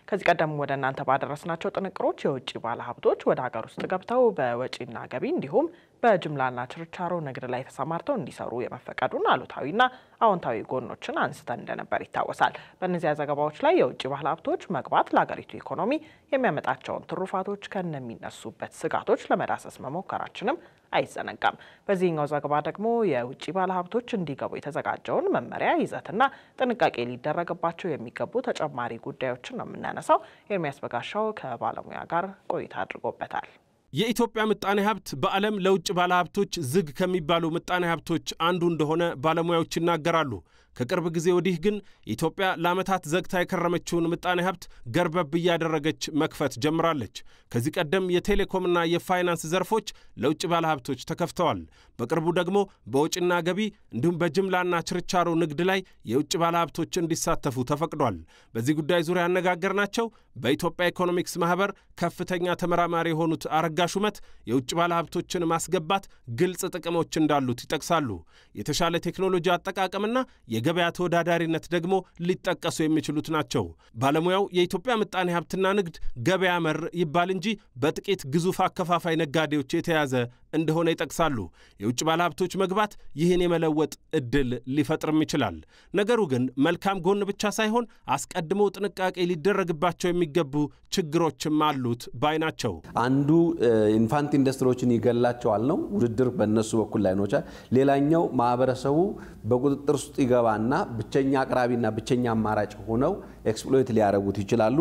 ከዚህ ቀደም ወደ እናንተ ባደረስናቸው ጥንቅሮች የውጭ ባለሀብቶች ወደ ሀገር ውስጥ ገብተው በወጪና ገቢ እንዲሁም በጅምላና ችርቻሮ ንግድ ላይ ተሰማርተው እንዲሰሩ የመፈቀዱን አሉታዊና አዎንታዊ ጎኖችን አንስተን እንደነበር ይታወሳል። በእነዚያ ዘገባዎች ላይ የውጭ ባለሀብቶች መግባት ለሀገሪቱ ኢኮኖሚ የሚያመጣቸውን ትሩፋቶች ከነሚነሱበት ስጋቶች ለመዳሰስ መሞከራችንም አይዘነጋም። በዚህኛው ዘገባ ደግሞ የውጭ ባለሀብቶች እንዲገቡ የተዘጋጀውን መመሪያ ይዘትና ጥንቃቄ ሊደረግባቸው የሚገቡ ተጨማሪ ጉዳዮችን ነው የምናነሳው። ኤርሚያስ በጋሻው ከባለሙያ ጋር ቆይታ አድርጎበታል። የኢትዮጵያ ምጣኔ ሀብት በዓለም ለውጭ ባለሀብቶች ዝግ ከሚባሉ ምጣኔ ሀብቶች አንዱ እንደሆነ ባለሙያዎች ይናገራሉ። ከቅርብ ጊዜ ወዲህ ግን ኢትዮጵያ ለዓመታት ዘግታ የከረመችውን ምጣኔ ሀብት ገርበብ እያደረገች መክፈት ጀምራለች። ከዚህ ቀደም የቴሌኮምና የፋይናንስ ዘርፎች ለውጭ ባለሀብቶች ተከፍተዋል። በቅርቡ ደግሞ በወጪና ገቢ እንዲሁም በጅምላና ችርቻሮ ንግድ ላይ የውጭ ባለሀብቶች እንዲሳተፉ ተፈቅዷል። በዚህ ጉዳይ ዙሪያ ያነጋገርናቸው በኢትዮጵያ ኢኮኖሚክስ ማህበር ከፍተኛ ተመራማሪ የሆኑት አረጋ ሹመት የውጭ ባለሀብቶችን ማስገባት ግልጽ ጥቅሞች እንዳሉት ይጠቅሳሉ። የተሻለ ቴክኖሎጂ አጠቃቀምና የገበያ ተወዳዳሪነት ደግሞ ሊጠቀሱ የሚችሉት ናቸው። ባለሙያው የኢትዮጵያ ምጣኔ ሀብትና ንግድ ገበያ መር ይባል እንጂ በጥቂት ግዙፍ አከፋፋይ ነጋዴዎች የተያዘ እንደሆነ ይጠቅሳሉ። የውጭ ባለሀብቶች መግባት ይህን የመለወጥ እድል ሊፈጥርም ይችላል። ነገሩ ግን መልካም ጎን ብቻ ሳይሆን አስቀድሞ ጥንቃቄ ሊደረግባቸው የሚገቡ ችግሮችም አሉት ባይ ናቸው። አንዱ ኢንፋንት ኢንዱስትሪዎችን ይገላቸዋል ነው ውድድር በእነሱ በኩል ላይ ነው። ሌላኛው ማህበረሰቡ በቁጥጥር ውስጥ ይገባና ብቸኛ አቅራቢና ብቸኛ አማራጭ ሆነው ኤክስፕሎይት ሊያደርጉት ይችላሉ።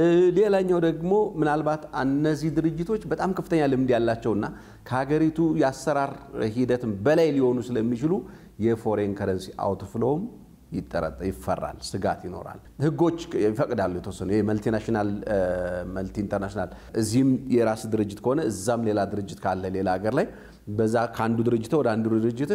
ሌላኛው ደግሞ ምናልባት እነዚህ ድርጅቶች በጣም ከፍተኛ ልምድ ያላቸውና ከሀገሪቱ የአሰራር ሂደትም በላይ ሊሆኑ ስለሚችሉ የፎሬን ከረንሲ አውትፍሎውም ይጠረጠ ይፈራል፣ ስጋት ይኖራል። ህጎች ይፈቅዳሉ የተወሰኑ መልቲናሽናል መልቲ ኢንተርናሽናል እዚህም የራስ ድርጅት ከሆነ እዛም ሌላ ድርጅት ካለ ሌላ ሀገር ላይ በዛ ከአንዱ ድርጅት ወደ አንዱ ድርጅት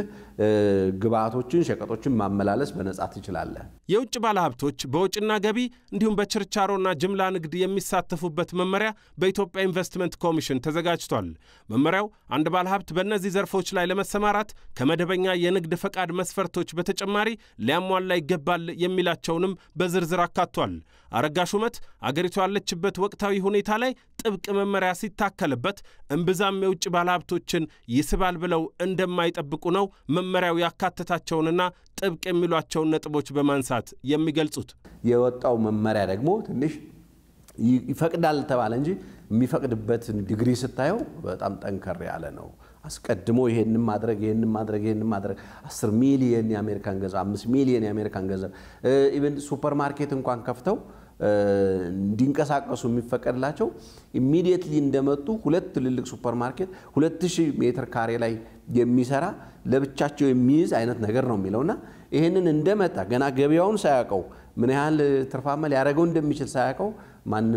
ግብአቶችን፣ ሸቀጦችን ማመላለስ በነጻ ትችላለህ። የውጭ ባለሀብቶች በውጭና ገቢ እንዲሁም በችርቻሮና ጅምላ ንግድ የሚሳተፉበት መመሪያ በኢትዮጵያ ኢንቨስትመንት ኮሚሽን ተዘጋጅቷል። መመሪያው አንድ ባለሀብት በእነዚህ ዘርፎች ላይ ለመሰማራት ከመደበኛ የንግድ ፈቃድ መስፈርቶች በተጨማሪ ሊያሟላ ይገባል የሚላቸውንም በዝርዝር አካቷል። አረጋ ሹመት አገሪቱ ያለችበት ወቅታዊ ሁኔታ ላይ ጥብቅ መመሪያ ሲታከልበት እምብዛም የውጭ ባለሀብቶችን ይስባል ብለው እንደማይጠብቁ ነው መመሪያው ያካተታቸውንና ጥብቅ የሚሏቸውን ነጥቦች በማንሳት የሚገልጹት። የወጣው መመሪያ ደግሞ ትንሽ ይፈቅዳል ተባለ እንጂ የሚፈቅድበትን ዲግሪ ስታየው በጣም ጠንከር ያለ ነው። አስቀድሞ ይሄንን ማድረግ ይሄንን ማድረግ ይሄንን ማድረግ 10 ሚሊየን የአሜሪካን ገንዘብ 5 ሚሊየን የአሜሪካን ገንዘብ ኢቨን ሱፐር ማርኬት እንኳን ከፍተው እንዲንቀሳቀሱ የሚፈቀድላቸው ኢሚዲየትሊ እንደመጡ ሁለት ትልልቅ ሱፐር ማርኬት 2000 ሜትር ካሬ ላይ የሚሰራ ለብቻቸው የሚይዝ አይነት ነገር ነው የሚለውና ይህንን እንደመጣ ገና ገበያውን ሳያውቀው ምን ያህል ትርፋማ ሊያደርገው እንደሚችል ሳያውቀው ማንም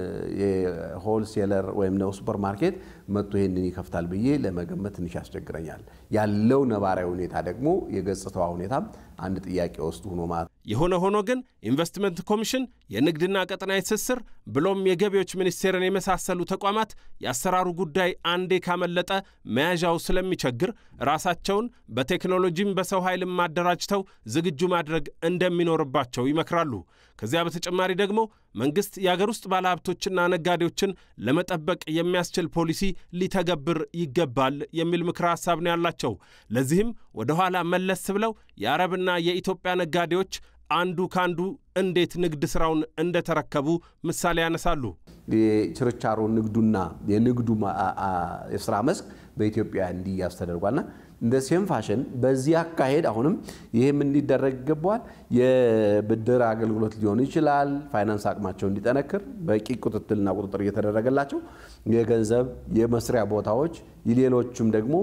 የሆልሴለር ወይም ነው ሱፐር ማርኬት መጥቶ ይህንን ይከፍታል ብዬ ለመገመት ትንሽ ያስቸግረኛል። ያለው ነባራዊ ሁኔታ ደግሞ የገጽታዋ ሁኔታም አንድ ጥያቄ ውስጥ ሆኖ ማለት የሆነ ሆኖ ግን ኢንቨስትመንት ኮሚሽን የንግድና ቀጠናዊ ትስስር ብሎም የገቢዎች ሚኒስቴርን የመሳሰሉ ተቋማት የአሰራሩ ጉዳይ አንዴ ካመለጠ መያዣው ስለሚቸግር ራሳቸውን በቴክኖሎጂም በሰው ኃይልም ማደራጅተው ዝግጁ ማድረግ እንደሚኖርባቸው ይመክራሉ። ከዚያ በተጨማሪ ደግሞ መንግሥት የአገር ውስጥ ባለሀብቶችና ነጋዴዎችን ለመጠበቅ የሚያስችል ፖሊሲ ሊተገብር ይገባል የሚል ምክረ ሐሳብ ነው ያላቸው። ለዚህም ወደ ኋላ መለስ ብለው የአረብና የኢትዮጵያ ነጋዴዎች አንዱ ካንዱ እንዴት ንግድ ስራውን እንደተረከቡ ምሳሌ ያነሳሉ። የችርቻሮ ንግዱና የንግዱ የስራ መስክ በኢትዮጵያ እንዲያዝ ተደርጓልና እንደ ሴም ፋሽን በዚህ አካሄድ አሁንም ይህም እንዲደረግ ይገባዋል። የብድር አገልግሎት ሊሆን ይችላል። ፋይናንስ አቅማቸው እንዲጠነክር በቂ ቁጥጥልና ቁጥጥር እየተደረገላቸው የገንዘብ የመስሪያ ቦታዎች፣ ሌሎቹም ደግሞ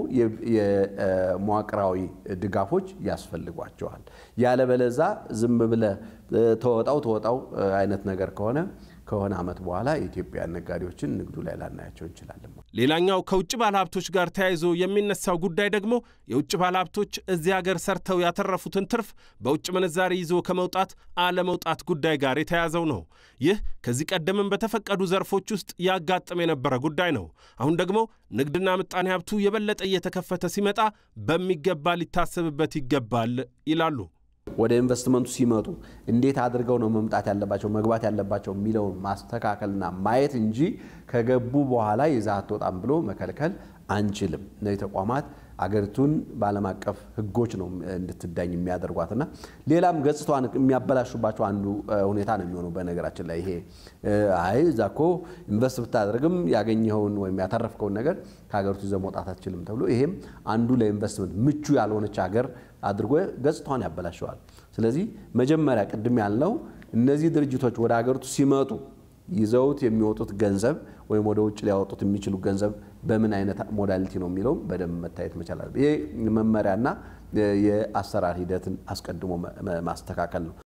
የመዋቅራዊ ድጋፎች ያስፈልጓቸዋል። ያለበለዛ ዝም ብለ ተወጣው ተወጣው አይነት ነገር ከሆነ ከሆነ ዓመት በኋላ የኢትዮጵያ ነጋዴዎችን ንግዱ ላይ ላናያቸው እንችላለን። ሌላኛው ከውጭ ባለሀብቶች ጋር ተያይዞ የሚነሳው ጉዳይ ደግሞ የውጭ ባለሀብቶች እዚህ ሀገር ሰርተው ያተረፉትን ትርፍ በውጭ ምንዛሪ ይዞ ከመውጣት አለመውጣት ጉዳይ ጋር የተያያዘው ነው። ይህ ከዚህ ቀደምም በተፈቀዱ ዘርፎች ውስጥ ያጋጥም የነበረ ጉዳይ ነው። አሁን ደግሞ ንግድና ምጣኔ ሀብቱ የበለጠ እየተከፈተ ሲመጣ በሚገባ ሊታሰብበት ይገባል ይላሉ። ወደ ኢንቨስትመንቱ ሲመጡ እንዴት አድርገው ነው መምጣት ያለባቸው መግባት ያለባቸው የሚለውን ማስተካከልና ማየት እንጂ ከገቡ በኋላ ይዘህ አትወጣም ብሎ መከልከል አንችልም። እነዚህ ተቋማት አገሪቱን በዓለም አቀፍ ሕጎች ነው እንድትዳኝ የሚያደርጓትና ሌላም ገጽታዋን የሚያበላሹባቸው አንዱ ሁኔታ ነው የሚሆነው። በነገራችን ላይ ይሄ አይ እዛ እኮ ኢንቨስት ብታደርግም ያገኘኸውን ወይም ያተረፍከውን ነገር ከሀገሪቱ ይዘህ መውጣት አትችልም ተብሎ ይሄም አንዱ ለኢንቨስትመንት ምቹ ያልሆነች ሀገር አድርጎ ገጽታዋን ያበላሸዋል። ስለዚህ መጀመሪያ ቅድም ያልነው እነዚህ ድርጅቶች ወደ ሀገሪቱ ሲመጡ ይዘውት የሚወጡት ገንዘብ ወይም ወደ ውጭ ሊያወጡት የሚችሉ ገንዘብ በምን አይነት ሞዳሊቲ ነው የሚለውም በደንብ መታየት መቻል አለበት። ይሄ መመሪያና የአሰራር ሂደትን አስቀድሞ ማስተካከል ነው።